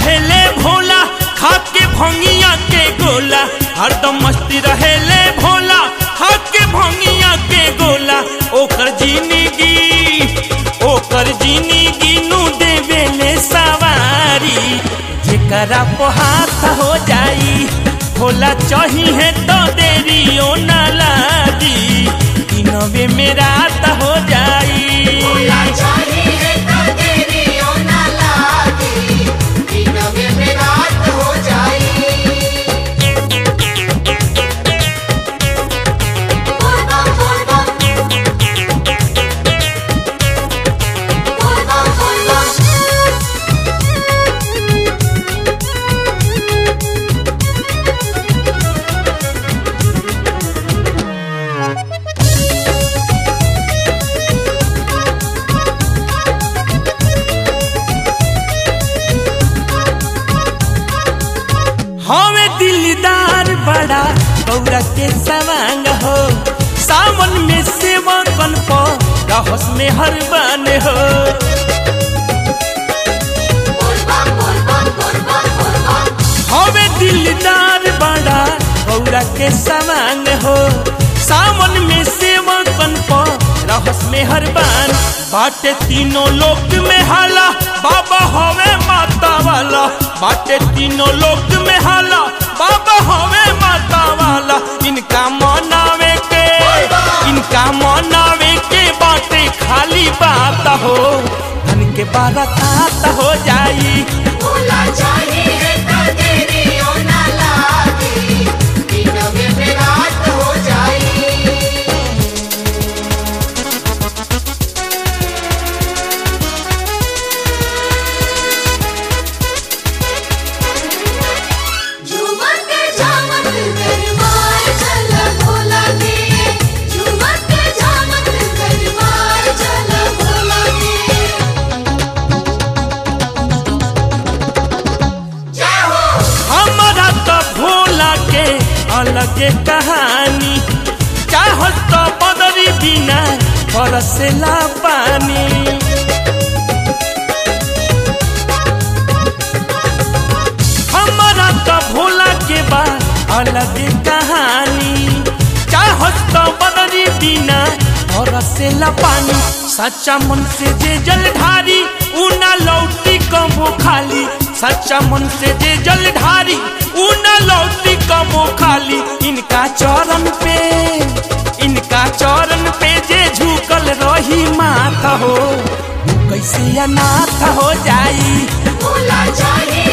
रहेले भोला खा के भंगिया के गोला हरदम मस्ती रहेले भोला खा के भंगिया के गोला ओकर जिंदगी ओकर जिंदगी नु देवेले सवारी जेकरा पे हाथ हो जाई भोला चाहिए तो देरी ओ ना लागी दिनवे में रात हो जाई भोला चाहिए तो देरी ओ ना लागी दिनवे में रात हो जाई बोल बम बोल बम बोल बम बोल बम हवे दिलदार बड़ा गौरा के सवांग हो सावन में सेवा कन पो रहस में हर बन हो बोल बम बोल बम बोल बम बोल बम हवे दिलदार बड़ा गौरा के सवांग हो सावन में सेवा कन पो रहस में हर बन बाटे तीनों लोक में हाला बाबा हवे माता वाला बाटे तीनों लोक में हाला बाबा हवे माता वाला इनका मनावे के इनका मनावे के बाटे खाली बात हो धन के बारत हो जाई भोला चाहिए तो देरी ओ ना लागी दिनवे में रात हो जाई झूमत झामत दरबार चल भोला के झूमत झामत दरबार चल भोला के जय हो हमारा तो भोला के अलग कहानी चाहत तो बदरी बिना बरसेला पानी हमारा तो भोला के बा अलग कहानी चाहत तो बदरी बिना बरसेला पानी सच्चा मन से जे जलधारी उ ना लौटी कबो खाली सच्चा मन से जे जलधारी उ ना लौटी कबो खाली इनका चरण पे इनका चरण पे जे झुकल रही माथा हो उ कैसे अनाथ हो जाई भोला चाहिए